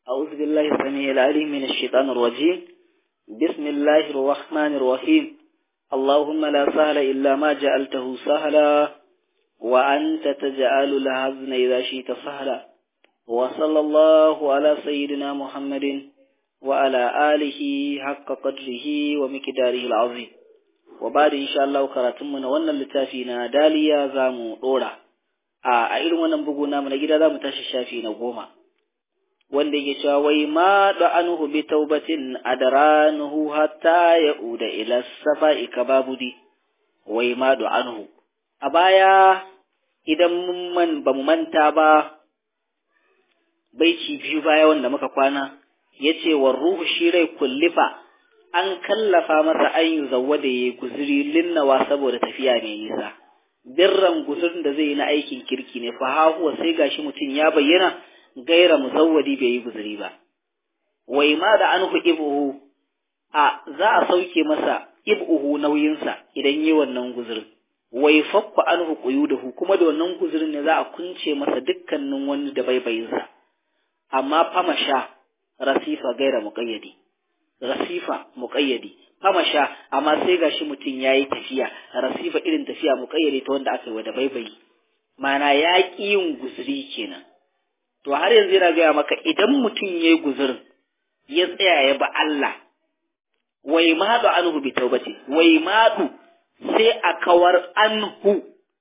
أعوذ بالله السميع العليم من الشيطان الرجيم بسم الله الرحمن الرحيم اللهم لا سهل إلا ما جعلته سهلا وأنت تجعل الحزن إذا شئت سهلا وصلى الله على سيدنا محمد وعلى آله حق قدره ومقداره العظيم وبعد إن شاء الله كراتمنا وانا لتافينا داليا زامو دورا a irin wannan bugu namu na gida za mu tashi shafi na goma wanda yake cewa wai ma da anhu bi taubatin adranuhu hatta yauda ila safa'i kababudi wai ma da anhu a baya idan mun man ba mu manta ba baiti biyu baya wanda muka kwana yace wa ruhu shi rai kullifa an kallafa masa an yi zawwa da yayi guzuri linnawa saboda tafiya mai nisa birran guzurin da zai yi na aikin kirki ne fa huwa sai gashi mutum ya bayyana gaira musawwadi bai yi guzuri ba wai ma da anhu ibuhu a za a sauke masa ibuhu nauyinsa idan yi wannan guzurin wai fakku anhu quyudahu kuma da wannan guzurin ne za a kunce masa dukkanin wani da baibayinsa amma famasha rasifa gaira muqayyadi rasifa muqayyadi famasha amma sai gashi mutum yayi tafiya rasifa irin tafiya muqayyadi ta wanda aka yi wa da baibayi mana ya ƙi yin guzuri kenan to har yanzu yana gaya maka idan mutum yayi guzurin ya tsaya ya ba Allah wai madu anhu bi taubati wai madu sai a kawar anhu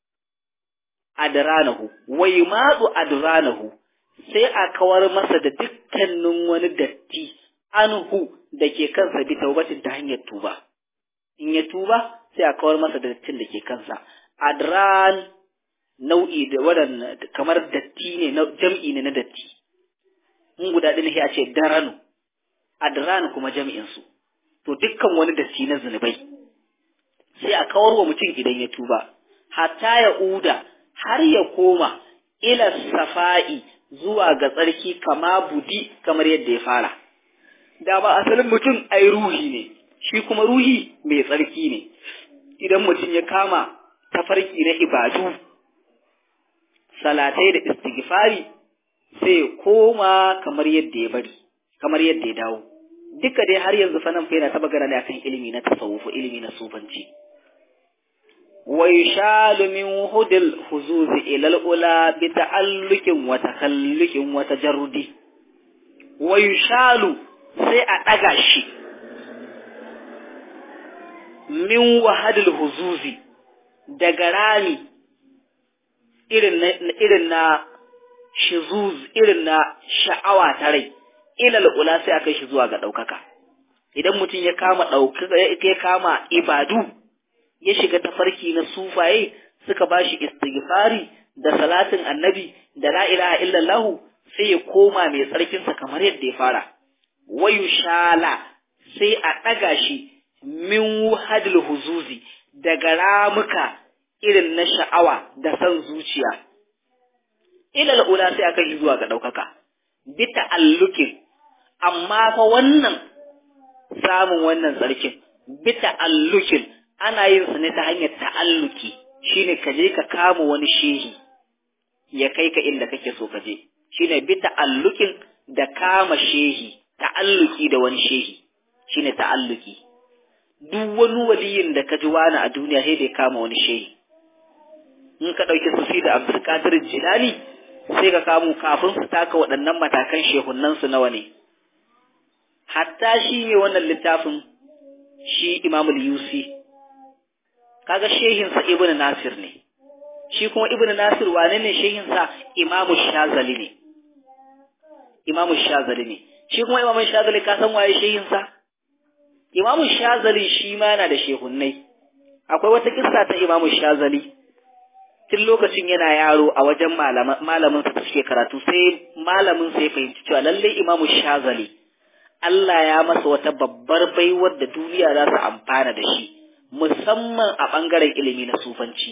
adranahu wai madu adranahu sai a kawar masa da dukkanin wani datti anhu da ke kansa bi taubatin ta hanyar tuba in ya tuba sai a kawar masa da dattin da ke kansa adran nau'i da waɗanda kamar datti ne na jam'i ne na datti in guda ɗin sai a ce daranu adran kuma jam'in su to dukkan wani datti na zunubai sai a kawar wa mutum idan ya tuba hatta ya uda har ya koma ila safa'i zuwa ga tsarki kama budi kamar yadda ya fara da ba asalin mutum ai ruhi ne shi kuma ruhi mai tsarki ne idan mutum ya kama tafarki na ibadu salatai da istighfari sai koma kamar yadda ya bari kamar yadda ya dawo duka dai har yanzu fa nan fa yana ta magana ne akan ilimi na tasawufu ilimi na sufanci wa yushalu min hudil huzuzi ila al-ula bi ta'alluqin wa takhalluqin wa tajarrudi wa yushalu sai a ɗaga shi min wahadul huzuzi daga rami irin na irin na shizuz irin na sha'awa ta rai ilal ula sai aka shi zuwa ga ɗaukaka idan mutum ya kama ɗaukaka ya kama ibadu ya shiga tafarki na sufaye suka bashi istighfari da salatin annabi da la ilaha illallah sai ya koma mai tsarkinsa kamar yadda ya fara wayu shala sai a ɗaga shi min wuhadil huzuzi daga ramuka irin na sha'awa da san zuciya ilal ula sai aka yi zuwa ga ɗaukaka bi ta'allukin amma fa wannan samun wannan tsarkin bi ta'allukin ana yin su ne ta hanyar ta'alluki shine ka je ka kama wani shehi ya kai ka inda kake so ka je shine bi ta'allukin da kama shehi ta'alluki da wani shehi shine ta'alluki duk wani waliyin da ka ji wani a duniya sai da ya kama wani shehi in ka ɗauki sufi da abdul qadir jilani sai ka kamo kafin su taka waɗannan matakan shehunan su nawa ne hatta shi ne wannan littafin shi imamul yusi kaga shehin sa ibnu nasir ne shi kuma ibnu nasir wane ne shehin sa imamu shazali ne imamu shazali ne shi kuma imamun shazali ka san waye shehinsa imamun shazali shi ma yana da shehunnai akwai wata kissa ta imamun shazali tun lokacin yana yaro a wajen malamin sa suke karatu sai malamin sa ya fahimci cewa lallai imamu shazali Allah ya masa wata babbar baiwar da duniya za su amfana da shi musamman a ɓangaren ilimi na sufanci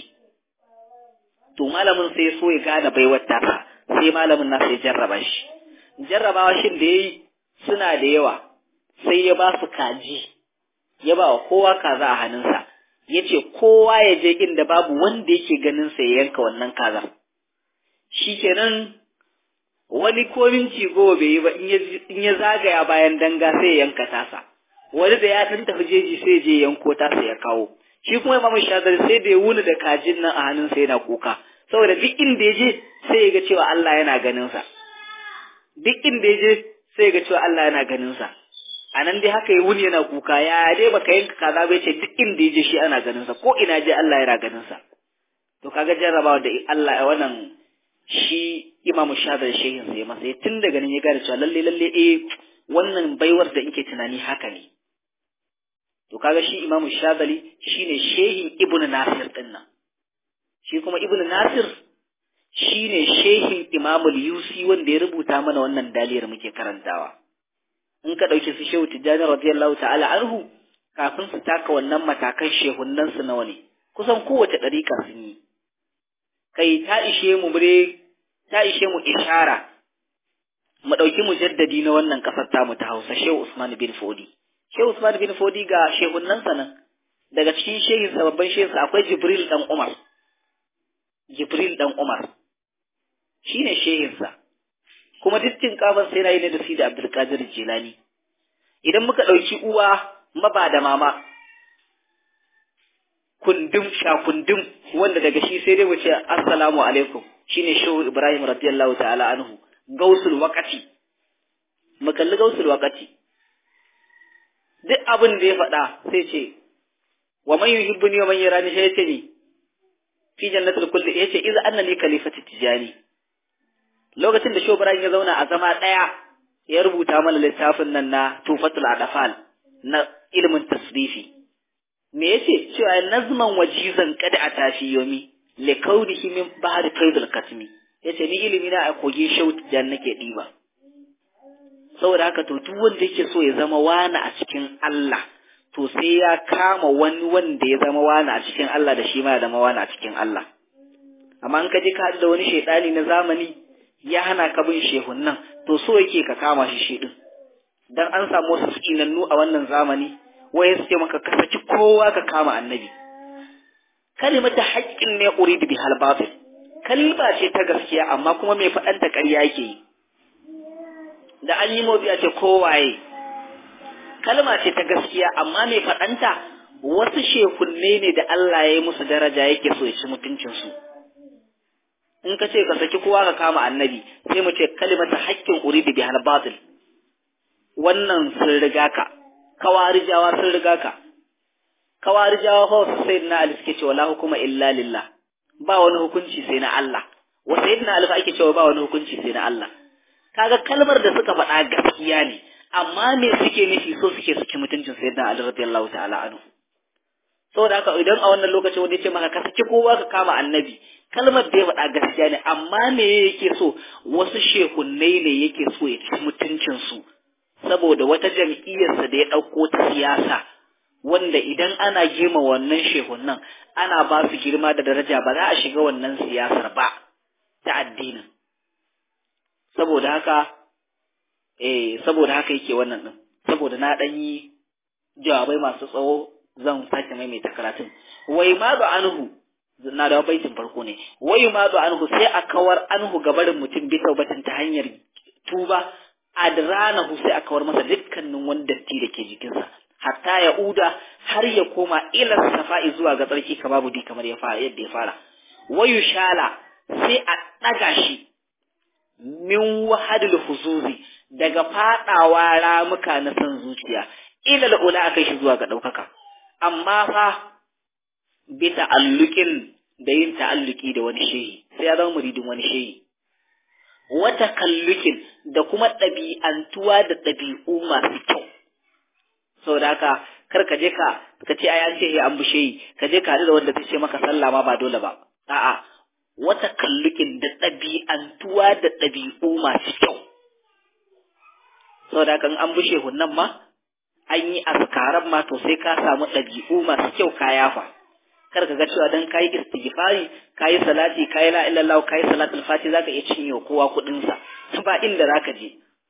to malamin sai so ya gane baiwar tasa sai malamin nasa ya jarraba shi jarrabawa shin da ya yi suna da yawa sai ya ba su kaji ya ba wa kowa kaza a hannunsa ya ce kowa ya je inda babu wanda yake ganin sa ya yanka wannan kaza shi kenan wani ko minci goma bai yi ba in ya zagaya bayan danga sai ya yanka tasa wani da ya ɗan tafi jeji sai je yanko tasa ya kawo shi kuma imamu shazali sai da ya wuni da kajin nan a hannunsa yana kuka saboda duk inda ya je sai ya ga cewa Allah yana ganin sa duk inda ya je sai ya ga cewa Allah yana ganin sa a nan dai haka ya wuni yana kuka ya dai baka yanka kaza bai ce duk inda ya je shi ana ganin sa ko ina je Allah yana ganin sa to kaga jarrabawa da Allah wannan shi imamu shazali shehin sai masa tun daga nan ya gane cewa lalle lalle eh wannan baiwar da nke tunani haka ne to kaga shi imamu shazali shine shehin ibnu nasir din nan shi kuma ibnu nasir shine shehin imamu yusi wanda ya rubuta mana wannan daliyar muke karantawa in ka dauki su shehu tijjani radiyallahu ta'ala anhu kafin su taka wannan matakan shehunnan su nawa ne kusan kowace dariƙa sun yi kai ta ishe mu mure ta ishe mu ishara mu ɗauki mujaddadi na wannan ƙasar tamu ta Hausa Shehu Usman bin Fodi Shehu Usman bin Fodi ga shehunnansa nan daga cikin shehin babban shehinsa akwai Jibril dan Umar Jibril dan Umar shine shehinsa kuma dukkan kafan sai yana yi ne da Sidi Abdul Qadir Jilani idan muka ɗauki uwa maba da mama kundum sha kundum wanda daga shi sai dai mu ce assalamu alaikum shine Shehu Ibrahim radiyallahu ta'ala anhu gausul wakati mu kalli gausul wakati duk abin da ya faɗa sai ce wa man yuhibbuni wa man yarani sai yace ni fi jannatul kulli yace idza annani khalifatu tijani lokacin da Shehu Ibrahim ya zauna a zama daya ya rubuta mana littafin nan na Tufatul Adafal na ilimin tasrifi me yace cewa nazman wajizan kada a tafi yomi li kaunihi min bahri kaidul katmi yace ni ilimi na a kogin shaut jan nake diba saboda haka to duk wanda yake so ya zama wani a cikin Allah to sai ya kama wani wanda ya zama wani a cikin Allah da shi ma ya zama wani a cikin Allah amma in ka je ka da wani shaidani na zamani ya hana ka bin shehun nan to so yake ka kama shi shi din dan an samu wasu tsinannu a wannan zamani waye su ce maka ka saki kowa ka kama annabi kalimata haƙƙin ne uridu bi hal batil kalma ce ta gaskiya amma kuma mai faɗanta ƙarya yake yi da an yi motsi a ce kowaye kalma ce ta gaskiya amma mai faɗanta wasu shekunne ne da Allah ya yi musu daraja yake so ya ci mutuncinsu in ka ce ka saki kowa ka kama annabi sai mu ce kalimata haƙƙin uridu bi hal batil wannan sun riga ka kawarijawa sun riga ka kawarijawa fa wasu sai na ali suke cewa la hukuma illa lillah ba wani hukunci sai na Allah wa sayyidina ali ake cewa ba wani hukunci sai na Allah kaga kalmar da suka faɗa gaskiya ne amma me suke nufi so suke suke mutuncin sayyidina ali radiyallahu ta'ala anhu saboda haka idan a wannan lokacin wanda yace maka ka saki kowa ka kama annabi kalmar da ya faɗa gaskiya ne amma me yake so wasu shehunnai ne yake so ya ci mutuncin su saboda wata jam'iyyarsa da ya ɗauko ta siyasa wanda idan ana girma wannan shehunnan ana ba su girma da daraja ba za a shiga wannan siyasar ba ta addinin saboda haka eh saboda haka yake wannan din saboda na dan yi jawabai masu tsawo zan sake maimaita karatun wai ma ba anhu na da baitin farko ne wai ma ba anhu sai a kawar anhu gabarin mutum bi taubatin ta hanyar tuba adranahu sai a kawar masa dukkanin wani datti da ke jikinsa hatta ya uda har ya koma ila safa'i zuwa ga tsarki kama budi kamar ya fara yadda ya fara wayu shala sai a ɗaga shi min wahadul huzuzi daga fadawa ramuka na san zuciya ila da ula kai shi zuwa ga ɗaukaka amma fa bi ta'alluqin da yin ta'alluki da wani shehi sai ya zama muridin wani shehi wata kallukin da kuma ɗabi'antuwa da ɗabi'u masu kyau saboda haka kar ka je ka ka ce ai an ce an bushe yi ka je ka haɗu da wanda zai ce maka sallah ma ba dole ba a'a wata kallukin da ɗabi'antuwa da ɗabi'u masu kyau saboda haka an bushe hunnan ma an yi askaran ma to sai ka samu ɗabi'u masu kyau ka yafa kar ka ga cewa dan kayi istighfari kayi salati kayi la illallah kayi salatul fati zaka iya cinye kowa kuɗin sa ba inda zaka je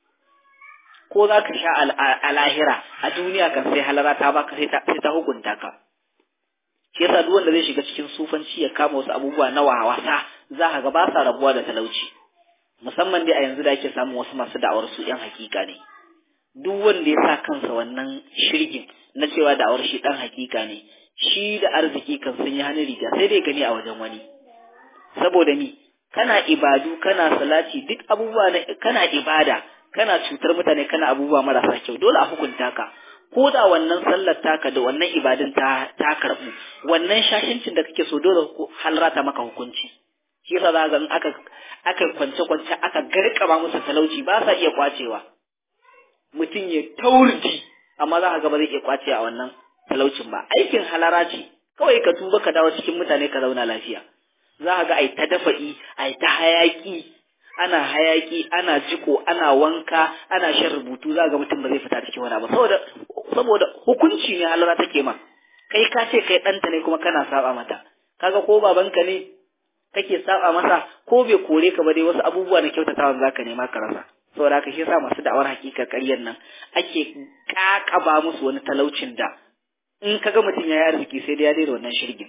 ko za ka sha a lahira a duniya kan sai halara ta baka sai ta hukunta ka shi yasa duk wanda zai shiga cikin sufanci ya kama wasu abubuwa na wasa za ka ga ba sa rabuwa da talauci musamman dai a yanzu da ake samun wasu masu da'awar su yan hakika ne duk wanda ya sa kansa wannan shirgin na cewa da'awar shi dan hakika ne shi da arziki kan sun yi hannun riga sai dai gani a wajen wani saboda mi kana ibadu kana salati duk abubuwa na kana ibada kana cutar mutane kana abubuwa marasa kyau dole a hukunta ka ko da wannan sallar taka da wannan ibadun ta ta karbu wannan shashincin da kake so dole halrata maka hukunci shi yasa za ga aka aka kwance kwance aka garkama musu talauci ba sa iya kwacewa mutum ya taurji amma za ka ga ba zai iya kwace a wannan talaucin ba aikin halara ce kawai ka tuba ka dawo cikin mutane ka zauna lafiya za ka ga ai ta dafa'i ai ta hayaki ana hayaki ana jiko ana wanka ana shan rubutu za ga mutum ba zai fita cikin wani ba saboda saboda hukunci ne halara take ma kai ka ce kai ɗanta ne kuma kana saba mata kaga ko babanka ne kake saba masa ko bai kore ka ba dai wasu abubuwa na kyautatawan zaka nema ka rasa saboda haka shi yasa masu da'awar hakika ƙaryar nan ake kakaba musu wani talaucin da in kaga mutum ya yi arziki sai dai ya daina wannan shirgin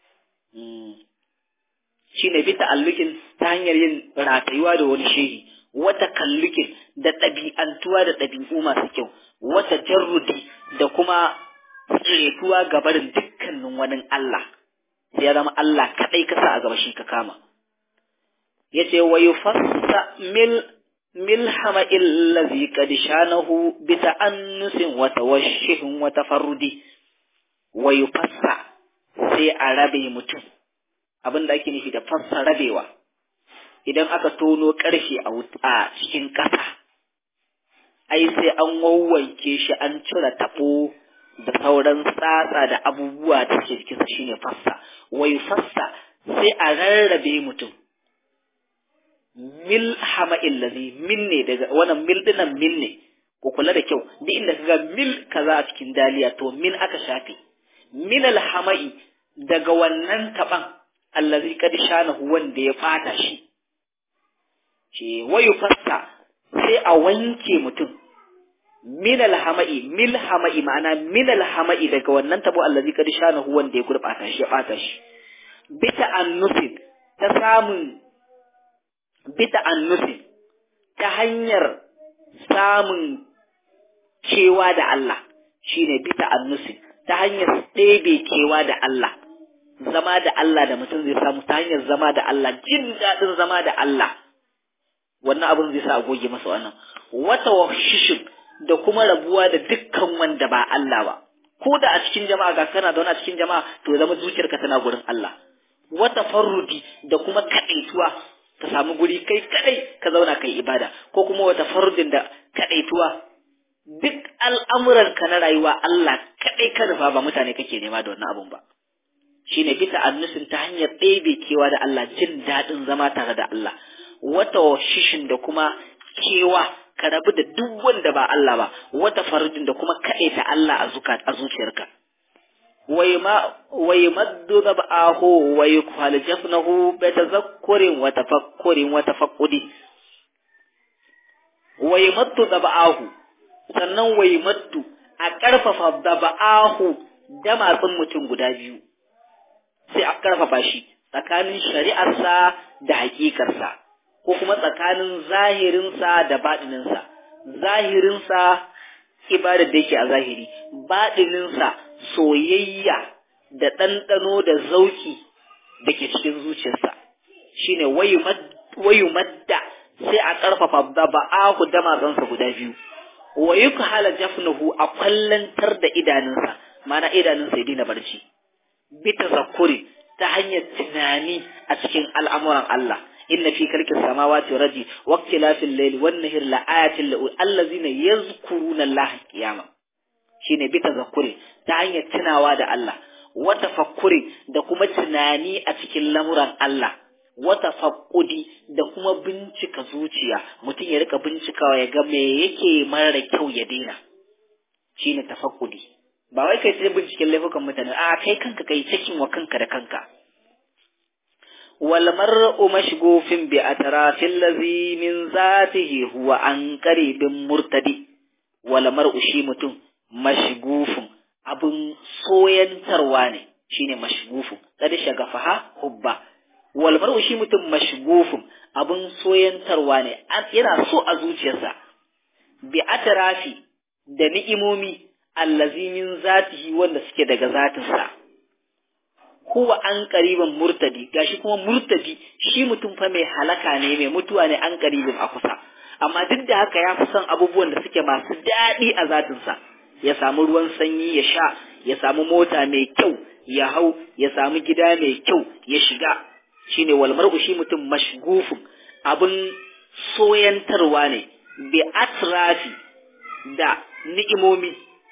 shi ne bi ta'allukin ta hanyar yin ratayuwa da wani shehi wata kallukin da ɗabi'antuwa da ɗabi'u masu kyau wata jarrudi da kuma tsiretuwa ga barin dukkanin wani Allah sai ya zama Allah kaɗai ka sa a gaba shi ka kama ya ce wa yufassa mil milhama illazi qad shanahu bi ta'annusin wa tawashshihin wa tafarrudi wa yufassa sai a rabe mutum abin da ake nufi da fassa rabewa idan aka tono ƙarfe a cikin ƙasa ai sai an wawwanke shi an cire taɓo da sauran tsatsa da abubuwa da ke cikinsa shine fassa wai fassa sai a rarrabe mutum mil hama illazi min ne daga wannan mil dinan min ne ku kula da kyau duk inda kaga mil kaza a cikin daliya to min aka shafe min alhama'i daga wannan taban allazi kad shanahu wanda ya fata shi ce wayu fassa sai a wanke mutum min alhama'i mil hama'i ma'ana min alhama'i daga wannan tabo allazi kad shanahu wanda ya gurbata shi ya fata shi bita annusin ta samun bita annusin ta hanyar samun cewa da Allah shine bita annusin ta hanyar ɗebe kewa da Allah zama da Allah da mutum zai samu ta hanyar zama da Allah jin daɗin zama da Allah wannan abin zai sa a goge masa wannan wata washishin da kuma rabuwa da dukkan wanda ba Allah ba ko da a cikin jama'a ga kana da wani a cikin jama'a to zama zuciyarka tana gurin Allah wata farrudi da kuma kaɗaituwa ka samu guri kai kadai ka zauna kai ibada ko kuma wata farrudin da kaɗaituwa duk al'amuranka na rayuwa Allah kadai ka nufa ba mutane kake nema da wannan abun ba shine bisa annusin ta hanyar ɗebe kewa da Allah jin daɗin zama tare da Allah wata shishin da kuma kewa ka rabu da duk wanda ba Allah ba wata farjin da kuma kaɗe ta Allah a zuka a zuciyarka wai maddu zab'ahu wa yukhal jafnahu bi tazakkurin wa tafakkurin wa tafaqqudi wai maddu zab'ahu sannan wai maddu a ƙarfafa zab'ahu damatsin mutum guda biyu sai a ƙarfafa shi tsakanin shari'arsa da hakikarsa ko kuma tsakanin zahirinsa da baɗininsa zahirinsa ibadar da yake a zahiri baɗininsa soyayya da ɗanɗano da zauki da ke cikin zuciyarsa shine wayu madda sai a ƙarfafa da ba'ahu da matsansa guda biyu wa yukhala jafnuhu a kwallantar da idanunsa mana idanunsa ya daina barci bi tazakkuri ta hanyar tunani a cikin al'amuran Allah inna fi kalkis samawati raji waqtilafil layli wan nahir la ayatin lil allazina yazkuruna Allah qiyama shine bi tazakkuri ta hanyar tunawa da Allah wa tafakkuri da kuma tunani a cikin lamuran Allah wa tafaqqudi da kuma bincika zuciya mutum ya rika bincikawa ya ga me yake mara kyau ya daina shine tafakkudi ba wai kai sai binciken laifukan mutane a kai kanka kai cikin wa kanka da kanka wal mar'u mashghufin bi atrafil ladhi min zatihi huwa an qaribin murtadi wal mar'u shi mutum mashghufun abun soyantarwa ne shine mashghufun kad shagafaha hubba wal mar'u shi mutum mashgufun abun soyantarwa ne yana so a zuciyarsa bi atrafi da ni'imomi allazi min zatihi wanda suke daga zatinsa huwa an qariban murtadi gashi kuma murtadi shi mutum fa mai halaka ne mai mutuwa ne an qaribin a kusa amma duk da haka ya fi son abubuwan da suke masu daɗi a zatinsa ya samu ruwan sanyi ya sha ya samu mota mai kyau ya hau ya samu gida mai kyau ya shiga shine wal mar'u shi mutum mashgufun abun soyantarwa ne bi atrafi da ni'imomi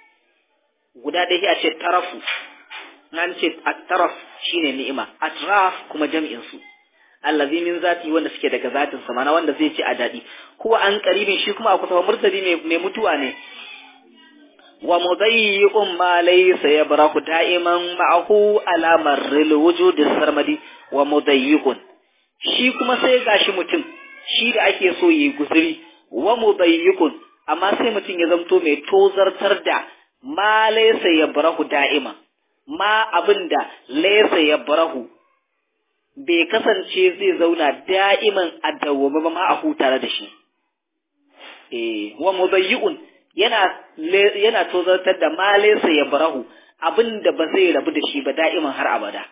guda ɗaya a ce tarafu nan ce at-taraf shine ni'ima atraf kuma jam'in su allazi min zati wanda suke daga zatin sa mana wanda zai ci a dadi kuwa an karibin shi kuma a kusa murtadi mai mutuwa ne wa mudayyiqun ma laysa yabrahu da'iman ma'ahu ala marril wujud sarmadi wa mudayyiqun shi kuma sai gashi mutum shi da ake so yi guzuri wa mudayyiqun amma sai mutum ya zamto mai tozartar da ma laysa yabrahu da'iman ma abinda laysa yabrahu bai kasance zai zauna da'iman a dawwame ba ma a hutare da shi. Eh, wa mudayyi'un yana yana tozartar da malesa ya barahu abinda ba zai rabu da shi ba da'iman har abada.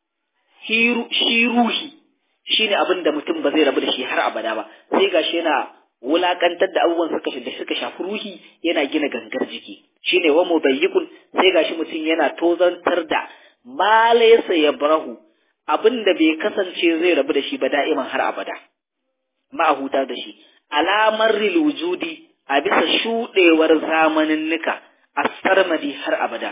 Shi ruhi shi ne abinda mutum ba zai rabu da shi har abada ba, sai gashi yana wulakantar da abubuwan suka da suka shafi ruhi yana gina gangar jiki. Shi ne wa mudayyi'un sai gashi mutum yana tozartar da malesa ya barahu abin da bai kasance zai rabu da shi ba da'iman har abada ma'ahuta da shi alamar wujudi a bisa shuɗewar zamaninnika a sarmadi har abada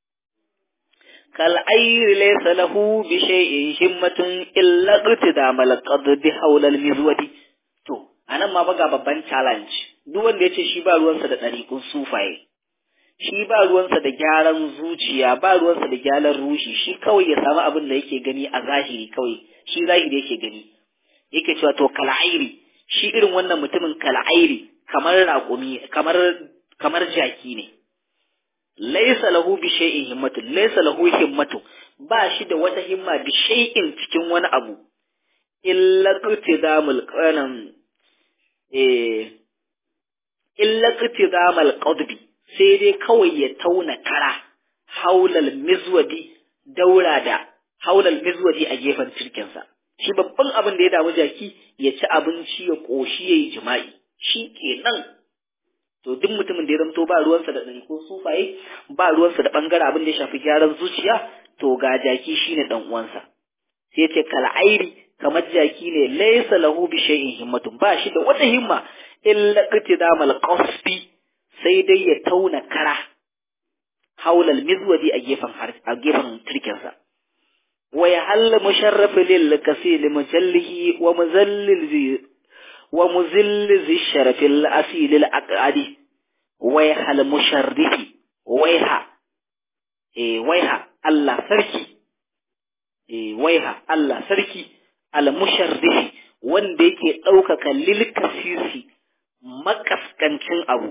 kal ayri laysa lahu bi shay'in himmatun illa qtidamal qadbi hawla al mizwadi to anan ma baga babban challenge duk wanda yace shi ba ruwansa da ɗariƙun sufaye shi ba ruwansa da gyaran zuciya ba ruwansa da gyaran rushi shi kawai ya samu abin da yake gani a zahiri kawai shi zahiri yake gani yake cewa to kal'airi shi irin wannan mutumin kal'airi kamar raƙumi kamar kamar jaki ne laysa lahu bi shay'in himmatu laysa lahu himmatu ba shi da wata himma bi shay'in cikin wani abu illa qtidamul qanam eh illa qtidamal qadbi sai dai kawai ya tauna kara haulal mizwadi daura da haulal mizwadi a gefen cirkinsa shi babban abin da ya damu jaki ya ci abinci ya ƙoshi ya yi jima'i shi kenan to duk mutumin da ya zamto ba ruwansa da ɗari ko sufaye ba ruwansa da ɓangare abin da ya shafi gyaran zuciya to ga jaki shine ɗan uwansa sai ce kal'airi kamar jaki ne laisa lahu bi shay'in himmatun ba shi da wata himma illa qtidamal qasfi sai dai ya tauna kara haulal mizwadi a gefen a gefen turkensa wa ya halla musharraf lil kasil mujallihi wa muzallil zi wa muzilli zi sharafil asil al aqadi wa ya hal musharrifi waiha eh waiha Allah sarki eh waiha Allah sarki al musharrifi wanda yake ɗaukaka lil kasisi makaskancin abu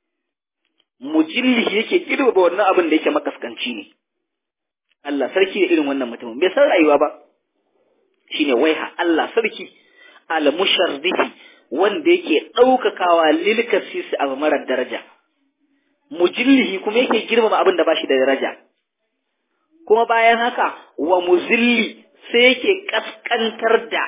mujilli yake girba wannan abin da yake makaskanci ne Allah sarki da irin wannan mutumin bai san rayuwa ba shine waiha Allah sarki al musharrifi wanda yake ɗaukakawa lil kasisi abu marar daraja mujillihi kuma yake girmama abin da bashi da daraja kuma bayan haka wa muzilli sai yake kaskantar da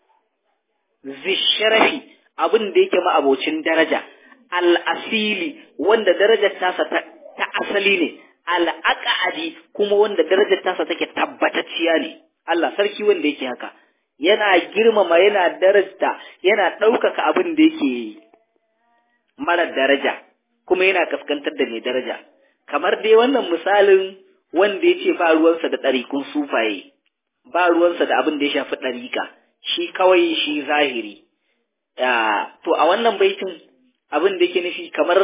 zisharafi abin da yake ma'abocin daraja al'asili wanda darajar tasa ta, asali ne al'aqadi kuma wanda darajar tasa take tabbatacciya ne Allah sarki wanda yake haka yana girmama yana darajta yana ɗaukaka abin da yake mara daraja kuma yana kaskantar da mai daraja kamar dai wannan misalin wanda ya ce ba ruwansa da ɗarikun sufaye ba ruwansa da abin da ya shafi ɗarika shi kawai shi zahiri to a wannan baitin abin da yake nufi kamar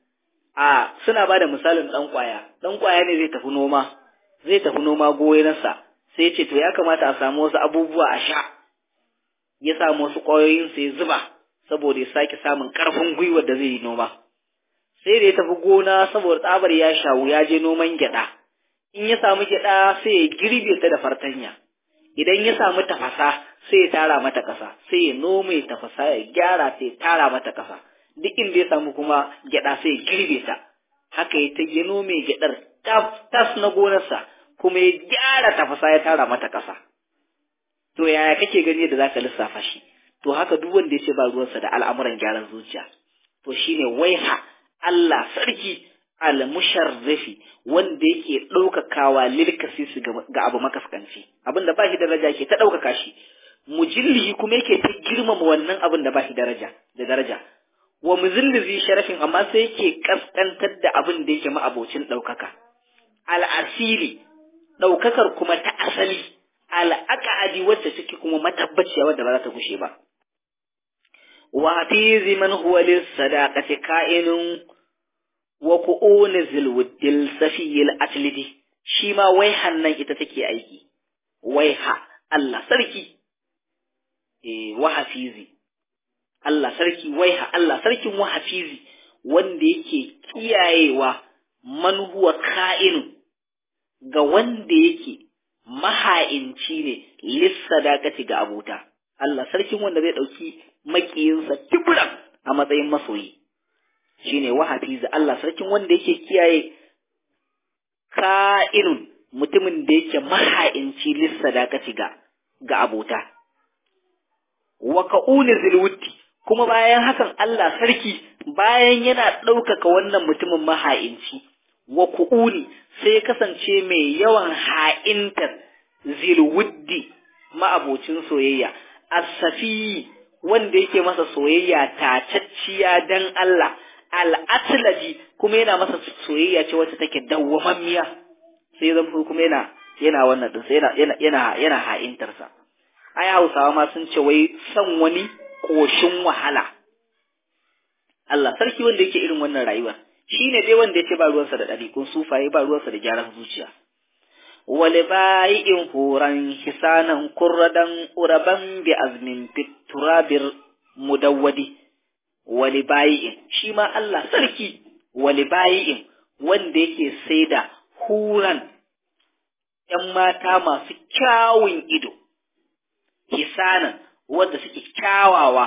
a suna ba da misalin ɗan ƙwaya ɗan ƙwaya ne zai tafi noma zai tafi noma goyonsa sai ce to ya kamata a samu wasu abubuwa a sha ya samu wasu ƙwayoyin sai zuba saboda ya sake samun ƙarfin gwiwar da zai yi noma sai da ya tafi gona saboda tsabar ya shawu ya je noman gyaɗa in ya samu gyaɗa sai ya girbe ta da fartanya idan ya samu tafasa sai ya tara mata ƙasa sai ya nome tafasa ya gyara sai ya tara mata ƙasa duk inda ya samu kuma gyaɗa sai ya girbe ta haka ya ta ya nome gyaɗar tas na gonarsa kuma ya gyara tafasa ya tara mata ƙasa to yaya kake gani da zaka lissafa shi to haka duk wanda ya ce ba ruwansa da al'amuran gyaran zuciya to shine waiha Allah sarki al-musharrifi wanda yake ɗaukakawa lilkasisi ga abu makaskanci abin da ba shi daraja ke ta ɗaukaka shi mujillihi kuma yake ta girmama wannan abin da ba shi daraja da daraja wa muzillizi sharafin amma sai yake kaskantar da abin da yake ma'abocin ɗaukaka al'asili ɗaukakar kuma ta asali al'aqadi wacce take kuma matabbaciya wadda ba za ta gushe ba wa hafizi man huwa lis sadaqati ka'inun wa ku'uni zilwuddil safiyil atlidi shi ma waihan nan ita take aiki waiha Allah sarki eh wa hafizi Allah sarki waiha Allah sarkin wa hafizi wanda yake kiyayewa man huwa ka'in ga wanda yake maha'inci ne lissadaqati ga abota Allah sarkin wanda zai dauki makiyinsa tibran a matsayin masoyi shine wahafiza Allah sarkin wanda yake kiyaye ka'inun mutumin da yake maha'inci lissadaqati ga ga abota wa ka'uni zilwutti kuma bayan hakan Allah sarki bayan yana ɗaukaka wannan mutumin maha'inci wa ku'uni sai kasance mai yawan ha'intar zilwuddi ma'abocin soyayya as-safi wanda yake masa soyayya tacacciya dan Allah al'atlaji kuma yana masa soyayya ce wacce take dawwamammiya sai zan kuma yana yana wannan din sai yana yana yana ha'intar sa ai Hausawa ma sun ce wai san wani koshin wahala Allah sarki wanda yake irin wannan rayuwar shine dai wanda yake ba ruwansa da ɗariƙun sufaye ba ruwansa da gyaran zuciya wale bayin horan hisanan kurradan uraban bi azmin fiturabir mudawwadi wali bayin shi ma Allah sarki wali bayin wanda yake saida huran ‘yan mata masu kyawun ido, hisanan wadda suke kyawawa,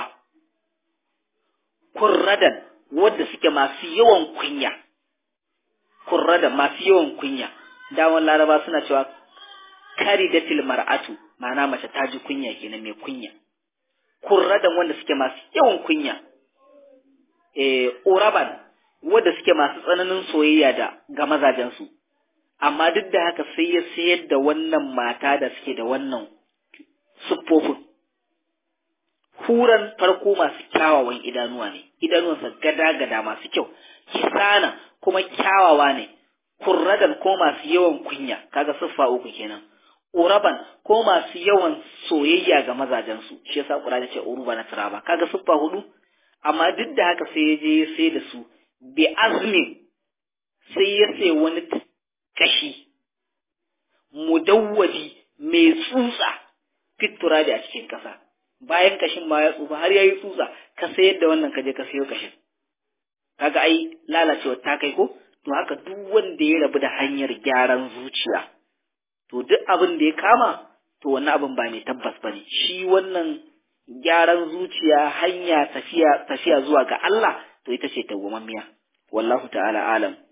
kurradan wadda suke masu yawan kunya, kurradan masu yawan kunya, damar laraba suna cewa kari da mar'atu ma'ana mace ta ji kunya kenan mai kunya, kurradan wanda suke masu yawan kunya. eh, uraban wadda suke masu tsananin soyayya da ga mazajensu, amma duk da haka sai ya sayar da wannan mata da suke da wannan siffofin. Huran farko masu kyawawan idanuwa ne, idanuwansa gada-gada masu kyau, kisana kuma kyawawa ne, kurradan ko masu yawan kunya, kaga siffa uku kenan. Uraban ko masu yawan soyayya ga mazajensu, shi yasa Qur'ani ce uruba na turaba, kaga siffa hudu? amma duk da haka sai ya je ya sai da su bi azmin sai ya sai wani kashi mudawwaji mai tsutsa fitura da a cikin kasa bayan kashin ma ya tsufa har ya yi tsutsa ka sayar da wannan kaje ka sayo kashin kaga ai lalacewa ta kai ko to haka duk wanda ya rabu da hanyar gyaran zuciya to duk abin da ya kama to wannan abin ba mai tabbas bane shi wannan gyaran zuciya hanya tafiya tafiya zuwa ga Allah to ita ce tawwamammiya wallahu ta'ala alam